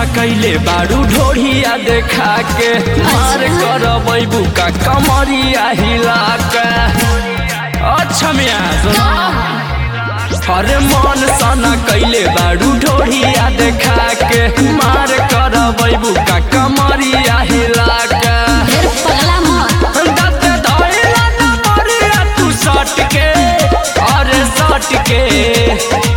सना कैले बारू ढोढ़िया देखा के मार कर बैबू का कमरिया हिला के अच्छा मिया सुना अरे मन सना कैले बारू ढोढ़िया देखा के मार कर बैबू का कमरिया हिला के ढेर पगला मत दत धइला न मरिया तू सट के अरे सट के